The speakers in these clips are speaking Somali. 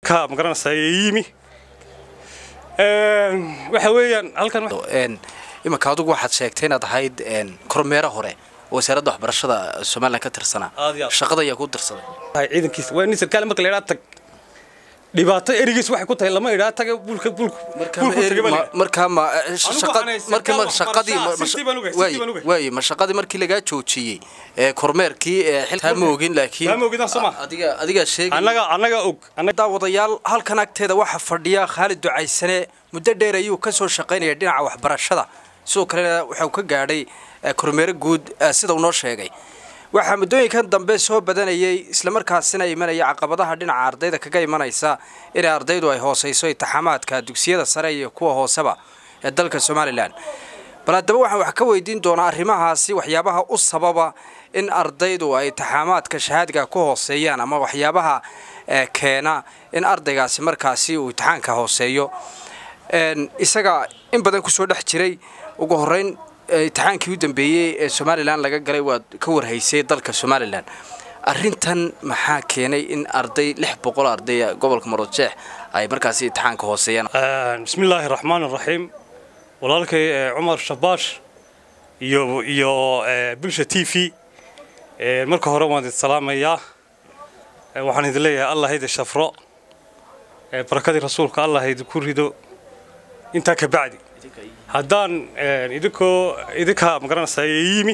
ka magaranaysaa yimi waxa weeyaan halkan imanka adugu waxaad sheegtay inaad ahayd kormeero hore oo wasaaradda waxbarashada somalilan ka tirsanaa Aad iyo aad. shaqada ayaa kuu dirsaday ciidankiisa waa nin sarkaal marka la idhaa tag dhibaato erigiis waxay ku tahay lama idhaa taga bulka bulku bulku taga baa la idhaa. markaa ma shaqa- waxaan haysan markii ma- kaloo shaqadii ma- waxbarasho, ma- sintii baan ogahay, waaye- sintii baan ogahay. waaye ma shaqadii markii lagaa joojiyey ee kormeerkii ee xilkaa ma ogin laakiin Taa ma ogin, soo ma? adiga adigaa sheegay annaga annaga og annaga daawadayaal halkan agteeda waxaa fadhiya khaalid ducaysane muddo dheer ayuu ka soo shaqaynaya dhinaca waxbarashada sidoo kalena waxau ka gaadhay eh, kormeero guud eh, sida uu noo sheegay waxaa muddooyinkan dambe soo badanayay islamarkaasina imanaya caqabadaha dhinaca ardayda kaga imanaysa inay ardaydu ay hoosayso intixaamaadka dugsiyada sare iyo kuwa hooseba ee dalka somalilan bal haddaba waxaan wax ka weydiin doonaa arrimahaasi waxyaabaha u sababa in ardaydu ay intixaamaadka shahaadiga ku hooseeyaan ama waxyaabaha eh, keena in ardaygaasi markaasi uu imtixaanka hooseeyo Een, isaga in badan kusoo dhex jiray ugu horeyn eh, imtixaankii u dambeeyey ee somalilan laga galay waad ka warhaysay dalka somalilan arrintan maxaa keenay in arday lix boqol arday gobolka marojeex ay markaasi imtixaanka hooseeyaan bismi illaahi raxmaan raxiim walaalkay eh, cumar shabaash iyo iyo eh, bulsha t v eh, marka hore waan idin salaamayaa Eh, waxaan idin leeyahay allah idin shafro eh, barakadii rasuulka allah idinku rido intaa ka bacdi haddaan eh, idinkoo idinka magaranaysaa yimi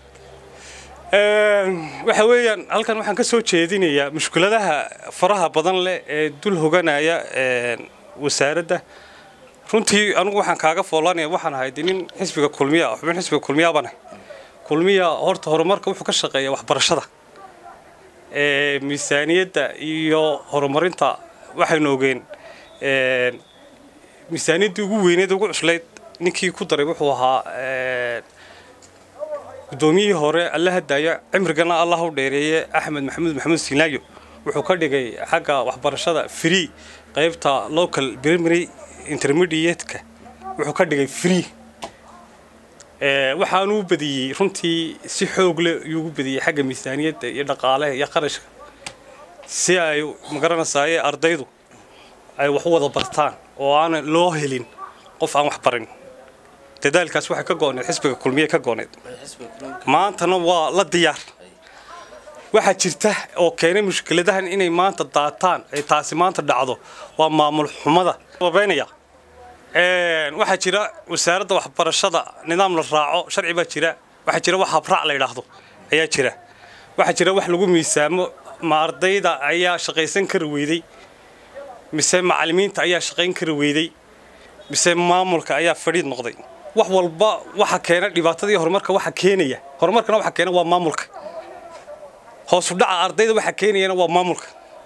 waxa weeyaan halkan waxaan ka soo jeedinayaa mushkuladaha faraha badan leh ee dul hoganaya een, wasaaradda runtii anigu waxaan kaaga foolanaya waxaan ahayd nin xisbiga kulmiya ah, xubin xisbiga kulmiya bane kulmiya horta horumarka wuxuu ka shaqeeyaa waxbarashada ee miisaaniyadda iyo horumarinta waxaynu ogeen een, miisaaniyaddii ugu weyneed ugu cuslayd ninkii ku daray wuxuu ahaa een, guddoomiyihii hore alla hadaayo cimrigana allah u dheereeye axmed maxamuud maxamuud siinaayo wuxuu ka dhigay xagga waxbarashada free qaybta local primary intermediate-ka wuxuu ka dhigay free Ee, waxaanuu badiyey runtii si xoog leh ayuu badiyey xagga miisaaniyadda iyo dhaqaalaha iyo qarashka si ay magaranaysaayee ardaydu ay wax u wada bartaan oo aanan loo helin qof aan wax barin dadaalkaas waxay ka gooneed xisbiga kulmiye ka gooneed maantana waa la diyaar waxaa jirta oo keenay mushkiladahan inay maanta daataan ay taasi maanta dhacdo waa maamul xumada babeynaya Een, waxaa jira wasaaradda waxbarashada nidaam la raaco sharci baa jira waxaa jira wax habraac la yidhaahdo ayaa jira waxaa jira wax lagu miisaamo ma ardayda ayaa shaqaysan kari weyday mise macallimiinta ayaa shaqayn kari weyday mise maamulka ayaa fadhiid noqday wax walba waxa keena dhibaatadii horumarka waxa keenaya horumarkana waxa keena waa maamulka hoos u dhaca ardayda waxa keenayana waa maamulka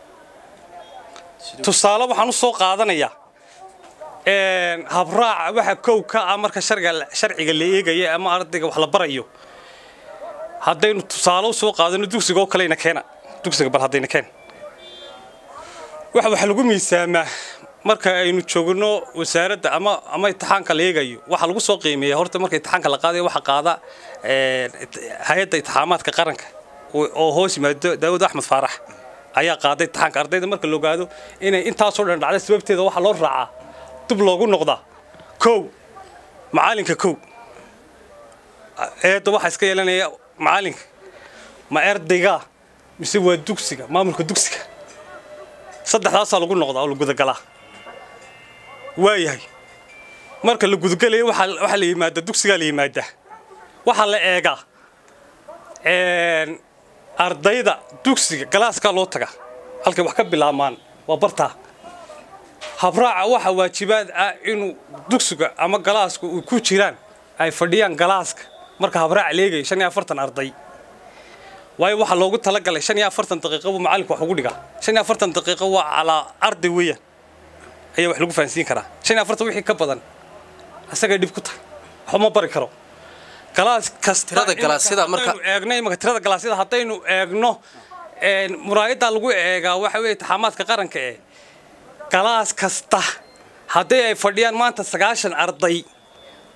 tusaale waxaan u soo qaadanayaa een, habraaca waxa kow ka ah marka sharciga sharciga la eegaya ama ardayga wax la barayo haddaynu tusaale u soo qaadano dugsiga oo kalena keena dugsiga bal haddayna keen waxa waxa lagu miisaamaa marka aynu joogno wasaaradda ama ama imtixaanka la eegayo waxa lagu soo qiimeeyaa horta marka imtixaanka la qaadayo waxa qaada een, hay-adda imtixaamaadka qaranka oo oo hoos yimaado daawud axmed faarax ayaa qaaday imtixaanka ardayda marka la ogaado inay intaasoo dhan dhacday sababteeda waxaa loo raacaa dib loogu noqdaa kow macallinka kow eedda waxaa iska yeelanaya macallinka ma erdayga mise waa dugsiga maamulka dugsiga saddexdaasaa lagu noqdaa oo la gudagalaa waayahay marka la gudagalayo waxaa waxaa la yimaadaa dugsigaa la yimaadaa waxaa la eegaa een, ardayda dugsiga galaaskaa loo tagaa halkay wax ka bilaabmaan waa bartaa habraaca waxa waajibaad ah inuu dugsiga ama galaaska uu ku jiraan ay fadhiyaan galaaska marka habraaca leegayo shan iyo afartan arday waayo waxaa loogu talagalay shan iyo afartan daqiiqo buu macallinku wax ugu dhigaa shan iyo afartan daqiiqo waa calaa arday weeyaan ayaa wax lagu fahansiin karaa shan iyo afartan wixii ka badan asagay dhib ku tahay waxba ma bari karo galaas kasta Tirada galaasyada marka- haddaynu eegno imaka tirada galaasyada haddaynu eegno een, muraayadda lagu eegaa waxa weeye taxaamaadka qaranka ee galaas kasta haddii ay fadhiyaan maanta sagaashan arday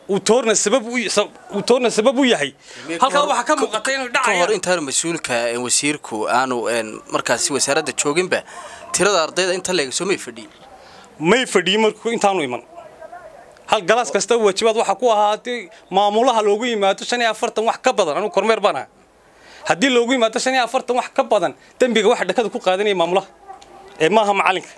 uu toorna sabab u uu toorna sabab u yahay halkaa waxaa ka muuqata inuu ka hor dhacaya intaanu mas-uulka een, wasiirku aanu een, markaasi wasaaradda jooginba tirada ardayda inta leega soo may fadhiyin may fadhiyin markuu intaanu iman hal galaas kasta waajibaad waxaa ku ahaa haddii maamulaha loogu yimaado shan iyo afartan wax ka badan anugu kormeer baan ahaa haddii loogu yimaado shan iyo afartan wax ka badan dembiga waxa dhakada ku qaadanaya maamulaha ee maaha macalinka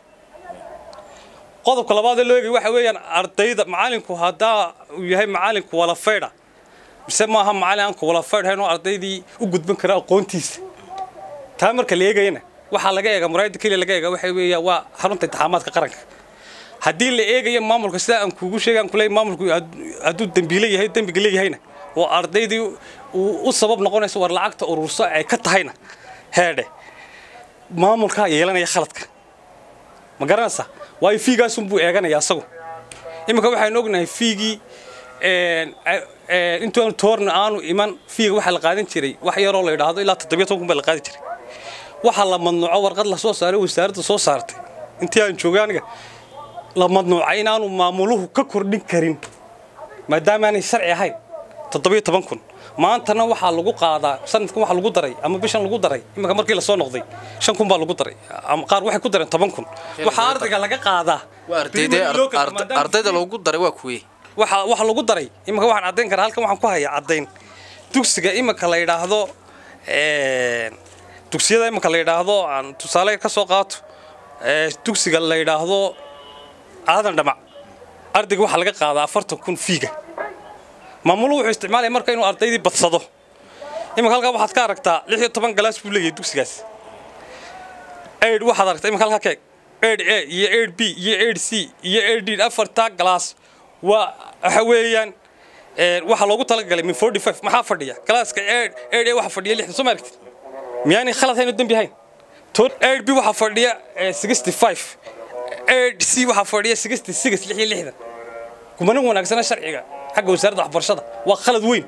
qodobka labaad ee loo eegay waxa weeyaan ardayda macalinku haddaa uu yahay macalinku wala faydha mise maaha macalin aan ku wala faydhayn oo ardaydii u gudban kara aqoontiisa taa marka la eegayana waxaa laga eega muraayada keliya laga eega waxa weeya waa xarunta intixaamaadka qaranka haddii la eegayo maamulka sidaa aan kuugu sheegaan kuley maamulku had- hadduu dembiile yahay dembiga leeyahayna oo ardaydii uu u sabab noqonayso war lacagta ururso ay ka tahayna heedhe maamulkaa yeelanaya khaladka ma garanaysaa waayo fiigaasunbuu eeganaya asagu iminka waxaynu ognahay fiigii een, a- een, intaanu toorna aanu iman fiiga waxaa la qaadan jiray wax yaroo la yidhaahdo ilaa toddobiyo toban kun baa la qaadi jiray waxaa la madnuuco warqad la soo saaray wasaaradda soo saartay intii aan joogay aniga la madnuucay inaanu maamuluhu ka kordhin karin maadaama aanay sharci ahayn toddobiyo toban kun maantana waxaa lagu qaadaa sanadkan waxaa lagu daray ama bishan lagu daray iminka markii lasoo noqday shan kun baa lagu daray ama qaar waxay ku dareen toban kun waxaa ardayga laga qaadaa waa ardayda Primary local, ard- maadaama ardayda loogu daray waa kuwii waxa waxa lagu daray iminka waxaan caddayn karaa halkan waxaan ku hayaa caddayn dugsiga iminka la yidhaahdo een, dugsiyada iminka la yidhaahdo aan tusaale ka soo qaato ee, dugsiga la yidhaahdo aadan dhamac ardayga waxaa laga qaadaa afartan kun fiiga maamuluhu wuxuu isticmaalaya marka inuu ardaydii badsado iminka halkaa waxaad ka aragtaa lix iyo toban galaas buu leeyahay dugsigaas aid waxaad aragtaa iminka halkaa keeg aid a iyo aid b iyo aid c iyo aid d afartaa galaas waa waxa weeyaan een, waxaa loogu talagalay min forty five maxaa fadhiya galaaska aid aid a waxaa fadhiya lixdan soo ma aragtid miyaanay khalad hayn oo dembi hayn Toon aid b waxaa fadhiya sixty five aid c waxaa fadhiya sixty six lix iyo lixdan kumana wanaagsana sharciga xagga wasaaradda waxbarashada waa khalad weyn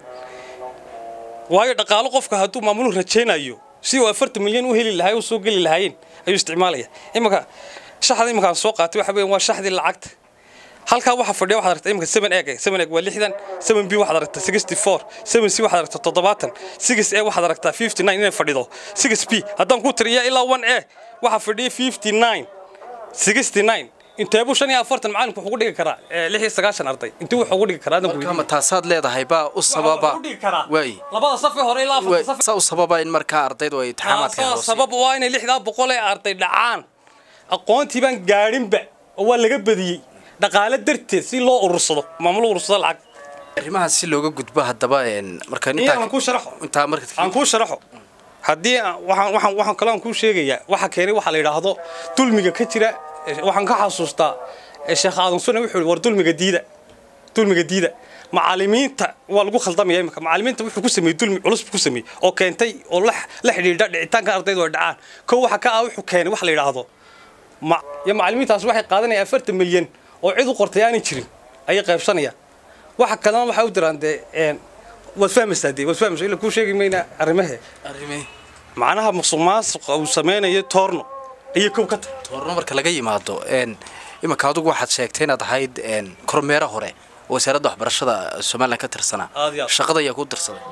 waayo dhaqaalo qofka hadduu maamuluhu rajaynayo si uu afartan milyan u heli lahaa u soo geli lahaayeen ayuu isticmaalaya iminka shaxda iminkaan soo qaatay waxa weeyaan waa shaxdii lacagta halkaa waxaa fadhiya waxaad aragtaa iminka seven egg seven egg waa lixdan seven b waxaad aragtaa sixty four seven c waxaad aragtaa toddobaatan six a waxaad aragtaa fifty nine inay fadhido six b haddaan ku tiriya ilaa one a waxaa fadhiya fifty nine sixty nine inteebuu shan iyo afartan macalinku wuxuu ku dhigi karaa eh, lix iyo sagaashan arday intuu wuxuu ku dhigi karaa adan ku kama taasaad leedahay baa u sababa waay labada safee hore ilaa waay, afarta saf saa u sababa in markaa ardaydu ay imtixaamaadka taasaa hoose sabab waa inay lixdaa boqol ee arday dhacaan aqoontii baan gaadhinba oo waa laga badiyey dhaqaale darteed si loo urursado maamul urursado lacag arrimahaas si looga gudbo haddaba een, marka iyo intaa aan kuu sharaxo intaa marka aan kuu sharaxo haddii aan- waxaan waxaan waxaan kaloo aan kuu sheegayaa waxa keenay waxaa la yidhaahdo dulmiga ka jira eh, waxaan ka xasuustaa eh, sheekh aadan sune wuxuu yidhi war dulmiga diida dulmiga diida macallimiinta waa lagu khaldamaya imika macallimiinta wuxuu ku sameeyey dulmi culus buu ku sameeyey oo keentay oo la la xidhiidha dhicitaanka ardaydu ay dhacaan kow waxa ka ah wuxuu keenay wax la yidhaahdo ma iyo macallimiintaas waxay qaadanayaan afartan milyan oo cid u qortay aanay jirin ayay qaybsanayaan waxa kalena waxay u diraan dee een, waad fahmaysaa dee waad fahmaysaa ila kuu sheegi mayna arrimahe arrimee macnaha musuqmaasuqa uu samaynayo toorno ayay kow ka tahay toorno marka laga yimaado een, iminka adigu waxaad sheegtay inaad ahayd een, kormeero hore oo wasaaradda waxbarashada somalilan ka tirsanaa Aad iyo aad. shaqada ayaa ku dirsaday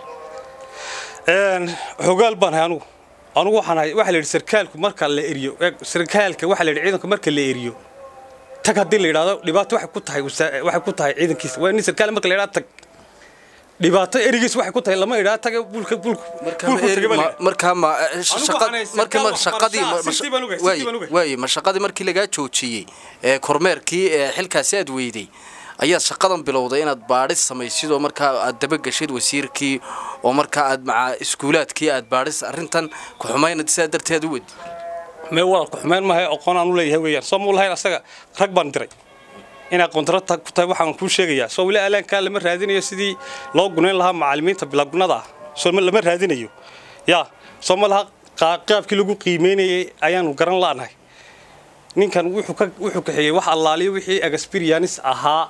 een xogaal baan hay anugu anugu waxaan hay waxa la yidhi sarkaalku marka la eriyo eeg, sarkaalka waxa la yidhi ciidanka marka la eriyo tag haddii la yidhaahdo dhibaato waxay ku tahay wasa- waxay ku tahay ciidankiisa waa nin sarkaal marka la yidhahdo tag dhibaato erigiis waxay ku tahay lama yidhahdo taga bulka bulka marka bulku ma- taga baa la ma- yidhi. markaa ma Anigu shaqa- waxaan haysan markii ma- kaal shaqadii ma- waxbarasho, ma- sirtii baan ogahay, waaye- sirtii baan ogahay. waaye ma shaqadii markii lagaa joojiyey ee kormeerkii ee xilkaasi aad weyday ayaad shaqadan bilowday inaad baadhis samaysid oo markaa aad dabagashid wasiirkii oo markaa aad maca iskuulaadkii aad baadhis arrintan ku xumaynad sidaa darteed u wadi mee walaalku xumeyn maaha aqoon aan u leeyahay weeyaan soo muu lahayn asaga rag baan diray inay aqoondarata ku tahay waxaan kuu sheegayaa soo weli alaankaa lama raadinayo sidii loo gunayn lahaa macallimiinta bilagunada ah soo ma- lama raadinayo yaa soo ma laha qaa- qaabkii lagu qiimeynayay ayaanu garan la'nahay ninkan wuxuu ka wuxuu kaxeeyey wax allaaliyo wixii experience ahaa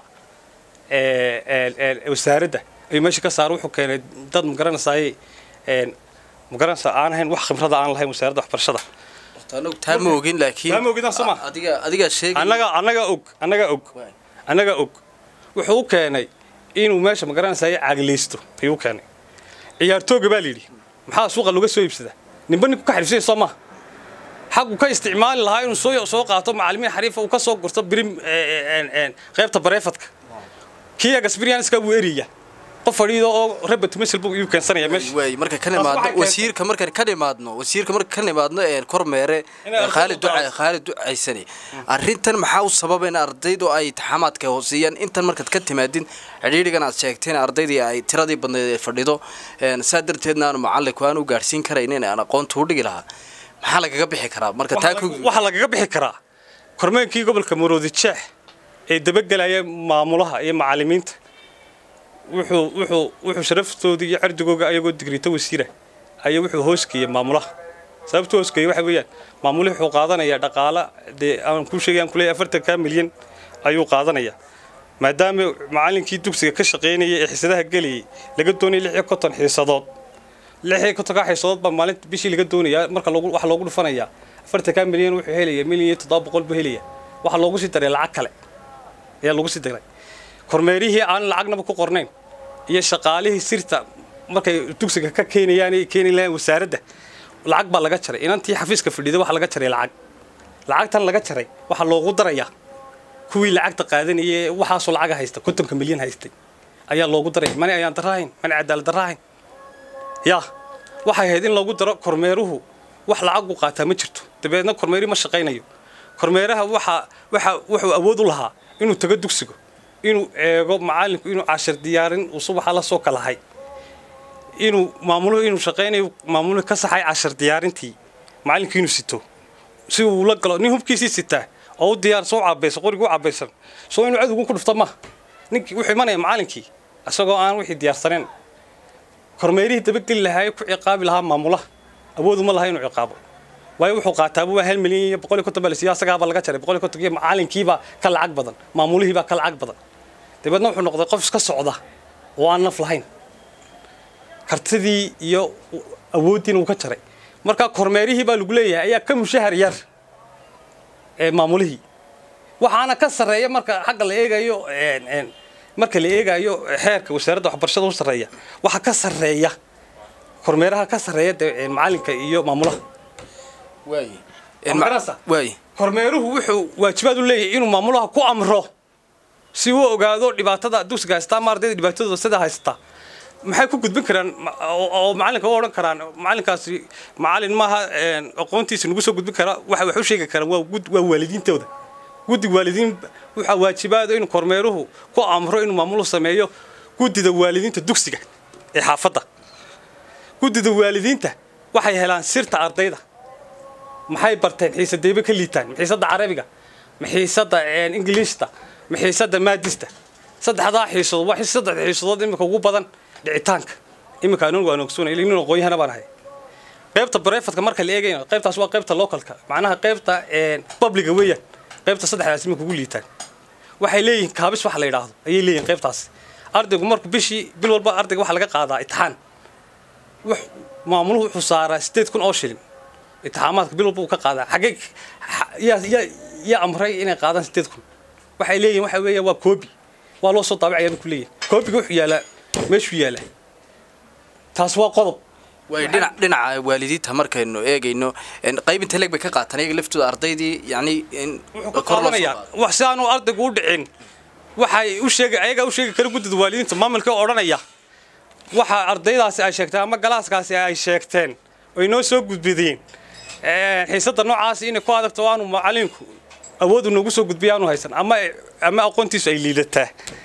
ee ee ee wasaaradda ayuu meesha ka saaray wuxuu keenay dad magaranaysaay een magaranaysaa aan ahayn wax khibrada aan lahayn wasaaradda waxbarashada anagu taa ma ogin laakiin Taa ma ogin, soo ma? adiga adigaa sheegay annaga annaga og annaga og annaga og wuxuu u keenay inuu meesha magaranaysaay caagileysto ayuu keenay ciyaartooga baa layidhi maxaa suuqa looga soo iibsadaa ninba ninku ka xariifsanya soo maha xaggu ka isticmaali lahaa inuu soo soo qaato macallimiin xariifa uu ka soo gurto birim qaybta bareefadka kii experience-ka wuu eraya qof fadhiido oo rabat masel buu iyu keensanaya meesha waay marka ka Taas nimaadno waxay keentay- wasiirka markaan ka nimaadno wasiirka marka ka nimaadno een kormeere Inay ardaydu khaalid duca daaco. khaalid ducaysani arrintan maxaa u sababa in ardaydu ay taxamaadka hooseeyaan intan markaad ka timaadin cidhiidhigan aad sheegteen ardaydii ay tiradii badneed ee fadhido een saa darteedna aanu macallinku aan u gaadhsiin karaynin aan aqoonta u dhigi lahaa maxaa lagaga bixi karaa marka taa ku waxaa lagaga bixi karaa kormeenkii gobolka maroodi jeex ee dabagelaya maamulaha iyo macallimiinta wuxuu wuxuu wuxuu sharaftoodii iyo cirdigooga ayagoo digrita wasiira ayaa wuxuu hoosgeeyey maamulaha sababtu hoosgeeyey waxa weeyaan maamuluhu wuxuu qaadanayaa dhaqaala dee aan kuu sheegay aan kuleeyahay afartanka milyan ayuu qaadanayaa maadaama macallinkii dugsiga ka shaqaynayay ee xisadaha gelayay laga doonayay lix iyo konton xiisadood lix iyo kontonka xiisadood baa maalinta bishii laga doonayaa marka loogu waxa loogu dhufanayaa afartanka milyan wuxuu helayaa milyan iyo toddoba boqol buu helayaa waxaa loogu sii daray lacag kale ayaa loogu sii daray kormeerihii aan lacagnaba ku qornayn iyo shaqaalihii sirta markay dugsiga ka keenayaan ay keeni lahayn wasaaradda lacag baa laga jaray inantii xafiiska fadhiida waxaa laga jaray lacag lacagtan laga jaray waxaa loogu darayaa kuwii lacagta qaadanayay ee waxaasoo lacaga haysta kontonka milyan haystay ayaa loogu daraya mani ayaan daraahayn mani cadaalad daraahayn yaa waxay ahayd in loogu daro kormeeruhu wax lacagu qaataa ma jirto dabeedna kormeeri ma shaqaynayo kormeeraha waxa waxa wuxuu awood u lahaa inuu tago dugsigo inuu eego macallinku inuu cashar diyaarin uu subaxa la soo kalahay inuu maamuluhu inuu shaqaynayo maamuluhu ka saxay cashar diyaarintii macallinkii inuu sito si uu la galo nin hubkiisii sitaa oo u diyaar soo cabaysan qoriga u cabaysan soo inuu cadowgun ku dhufto maaha ninkii wuxuu imanaya macallinkii isagoo aan wixii diyaarsaneen kormeerihii dabageli lahaa ku ciqaabi lahaa maamulaha awood uma laha inuu ciqaabo waayo wuxuu qaataaba waa hal milyan iyo boqol iyo konton baa la siiyo asagaaba laga jaray boqol iyo konton iyo macallinkiibaa ka lacag badan maamulihiibaa ka lacag badan dabeedna wuxuu noqday qof iska socda oo aan naf lahayn kartidii iyo awooddiina uu ka jaray marka kormeerihii baa lagu leeyahay ayaa ka mushahar yar ee maamulihii waxaana ka sarreeya marka xagga la eegayo een, een, marka la eegayo xeerka wasaaradda waxbarashada u sarreeya waxaa ka sarreeya kormeeraha ka sarreeya dee, een, macallinka iyo maamulaha waay Ma garanaysaa? waay kormeeruhu wuxuu waajibaad u leeyahay inuu maamulaha ku amro si uu ogaado dhibaatada dugsiga haystaa ama ardayda dhibaatadooda sida haystaa maxay ku gudbin karaan ma- oo oo macallinka u odhan karaan macallinkaasi macallin maaha een, aqoontiisa nagu soo gudbin kara waxa wax u sheegi karaan waa gud waa waalidiintooda guddiga waalidiin waxaa waajibaada inuu kormeeruhu ku amro inuu maamuluhu sameeyo guddida waalidiinta dugsiga ee xaafadda guddida waalidiinta waxay helaan sirta ardayda maxay barteen xiisadeyba ka liitaan xiisadda carabiga xiisadda ingiliishta xiisadda maadista saddexdaa xiisadood waa saddex xiisadood imika ugu badan dhicitaanka imika anigu aan ogsoonay nin aqoonyahana baan ahay qaybta barefadka marka la eegayna qaybtaas waa qaybta localka macnaha qaybta publiga weeyaan qaybta saddexdaas imika ugu liitaan waxay leeyihiin kaabis wax la yidhaahdo ayay leeyihiin qaybtaas ardaygu marku bishii bil walba ardayga waxaa laga qaadaa itixaan wax maamuluhu wuxuu saaraa sideed kun oo shilin itixaamaadka bil walba uu ka qaadaa xagee yaa yaa yaa amray inay qaadaan sideed kun waxay leeyihin waxa weeya waa koobi waa loo soo daabacaya ku leeyihin koobiga wuxuu yaalaa meeshuu yaalaa taas waa qodob way dhinac dhinaca waalidiinta markaynu eegayno qaybinta leeg bay ka qaataan iyaga laftooda ardaydii yani wuxuu ka qaadanayaa wax si aanu ardaygu u dhicin waxay u sheegi ayagaa u sheegi kara guddida waalidiinta maamulka odhanaya waxa ardaydaasi ay sheegteen ama galaaskaasi ay sheegteen oy noo soo gudbideen xiisadda noocaasi inay ku adagto aanu macalinku awoodu noogu soo gudbiya aanu haysan ama ama aqoontiisu ay liidataa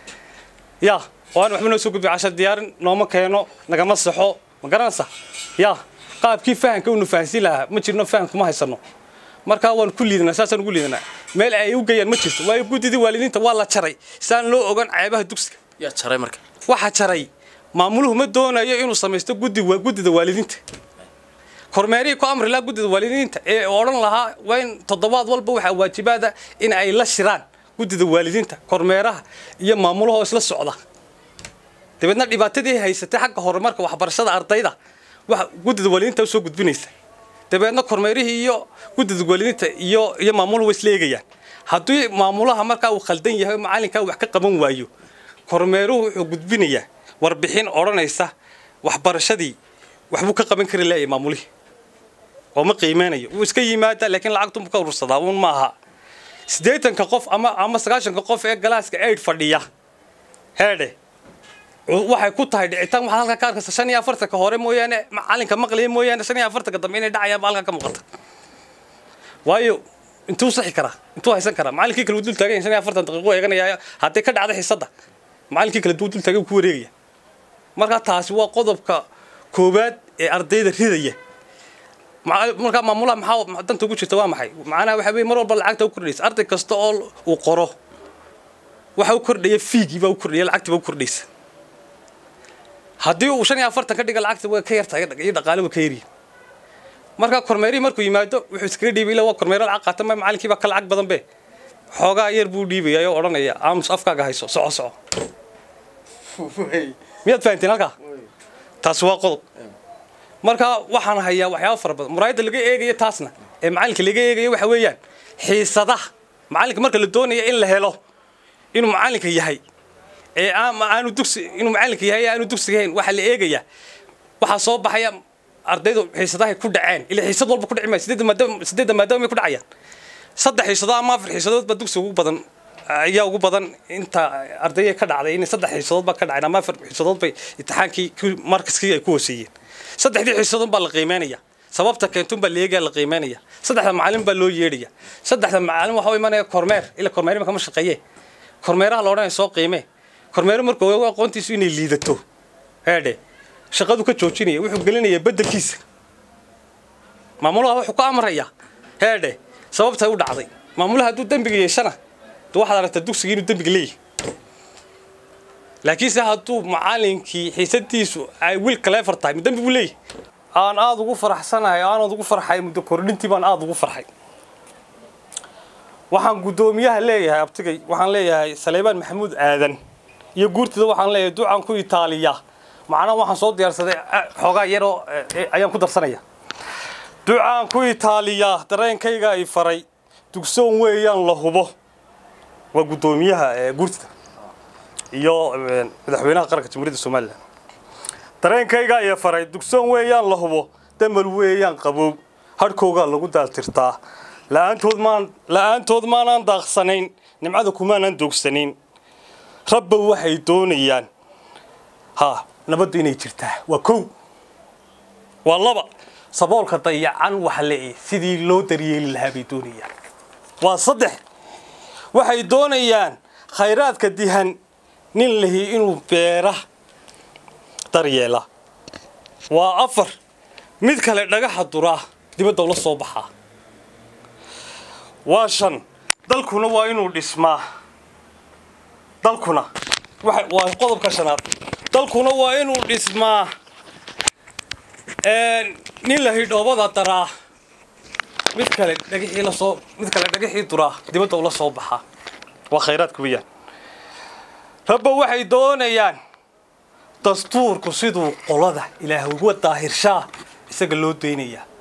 ya oo aan waxba noo soo gudbiya cashar diyaarin nooma keeno nagama saxo ma garanaysa ya qaabkii fahanka unu fahansiin lahaa ma jirno faham kuma haysano markaa waan ku liidanaa saasaan ugu liidanaa meel ay u geeyaan ma jirto waayo guddidii waalidiinta waa la jaray saan loo ogan ceebaha dugsiga yaa jaray marka waxaa jaray maamuluhu ma doonayo inuu samaysto guddi guddida waalidiinta kormeerihii ku amri lahaa guddida waalidiinta ee odhan lahaa waa in toddobaad walba waxaa waajibaada in ay la shiraan guddida waalidiinta kormeeraha iyo maamulaha oo isla socda dabeedna dhibaatadii haysatay xagga horumarka waxbarashada ardayda wax guddida waalidiinta usoo gudbinaysa dabeedna kormeerihii iyo guddida waalidiinta iyo iyo maamuluhu way isla eegayaan haddii maamulaha markaa uu khaldan yahay macalinkaa wax ka qaban waayo kormeeruhu wuxuu gudbinayaa warbixin odhanaysa waxbarashadii waxbuu ka qaban kari laayay maamulihii oo ma qiimeynayo wuu iska yimaadaa laakiin lacagtunbu ka urursadaa uun ma aha siddeetanka qof ama ama sagaashanka qof ee galaaska aid fadhiya heedhe waxay ku tahay dhicitaan waxaa halka ka arkaysa shan iyo afartanka hore mooyaane macalinka maqlaya mooyaane shan iyo afartanka dambe inay dhacayaan baa halka ka muuqata waayo intuu saxi karaa intuu haysan karaa macalinkii kale wuu dul taagan yahay shan iyo afartan daqiiqo eeganaya hadday ka dhacda xisadda macalinkii kale duu dul taagan wuu ku wareegaya marka taasi waa qodobka koowaad ee ardayda ridaya markaa maamulaha maxaa danta ugu jirta waa maxay macnaha waxa weye mar walba lacagta u kordhaysa arday kasta oo uu qoro waxa u kordhaya fiigii baa u kordhaya lacagtii baa u kordhaysa haddii uu shan iyo afartan ka dhiga lacagta way ka yartahay iyo dhaqaale way ka yaryihin marka kormeerihii markuu yimaado wuxuu iskaga dhiibay ilaa waa kormeero lacag qaata ma macalinkii baa ka lacag badan be xoogaa yar buu dhiibaya oo odhanaya aamus afkaaga hayso soco soco miyaad fahantiin halkaa taasi waa qodob marka waxaan hayaa waxyaaba fara badan muraayadda laga eegayo taasna ee macalinka laga eegayo waxa weeyaan xiisadaha macalinka marka la doonaya in la helo inuu macalinka yahay ee aanu dugsi inuu macalinka yahay aanu dugsiga hayn waxaa la eegayaa waxaa soo baxaya ardaydu xiisadahay ku dhaceen ilaa xiisad walba ku dhici maayo sideedda maadaama sideedda maadaama may ku dhacayaan saddex xiisadood ama afar xiisadood baa dugsiga ugu badan ayaa ugu badan inta ardayga ka dhacday in saddex xiisadood baa ka dhaceen ama afar xiisadood bay imtixaankii markaskii ay ku hooseeyeen saddexdii xiisadood baa la qiimeynaya sababta keentun baa la eegaya la qiimeynaya saddexda macalin baa loo yeedhaya saddexda macalin waxaa u imanaya kormeer ila kormeer kama shaqeeye kormeeraha la odhanaya soo qiime kormeero markuu ogago aqoontiisu inay liidato heedhe shaqadu ka joojinaya wuxuu gelinayaa beddelkiisa maamulaha wuxuu ka amrayaa heedhe sababtay u dhacday maamulaha hadduu dembiga yeeshana de waxaad aragtaa dugsiga inuu dembiga leeyahay laakiinse hadduu macalinkii xiisadiisu ay wiil kaleefar tahay dembi buu leeyahay aan aada ugu faraxsanahay aanaad ugu farxay muddo kordhintii baan aada ugu farxay waxaan guddoomiyaha leeyahay abtigay waxaan leeyahay saleymaan maxamuud aadan iyo guurtida waxaan leeyahay ducaan ku itaaliya macnaha waxaan soo diyaarsaday xoogaa yaroo ayaan ku darsanaya ducaan ku itaaliyaa dareenkayga ay faray dugsoon weeyaan la hubo waa guddoomiyaha guurtida iyo madaxweynaha qaranka jamhuuriyadda somalilan dareenkayga ay faray dugsoon weeyaan la hubo damal weeyaan qabow hadhkoogaa lagu daaltirtaa la'aantood maan la'aantood maanaan daaqsanayn nimcada kumaanaan doogsanayn rabba waxay doonayaan ha nabaddu inay jirtaa waa kow waa laba saboolka dayacan waxa leeyahay sidii loo daryeeli lahaa bay doonayaan waa saddex waxay doonayaan khayraadka dihan nin lahi inuu beera daryeela waa afar mid kale dhagaxa duraa dibadda ula soo baxaa waa shan dalkuna waa inuu dhismaa dalkuna waa qodobka shanaad dalkuna waa inuu dhismaa nin la hidhoobada daraa mid kale dhagixii lasoo mid kale dhagixii duraa dibadda ula soo baxaa waa khayraadka weeyaan rabba waxay doonayaan dastuurku siduu qolada ilaah uga daahirshaa isaga loo daynayaa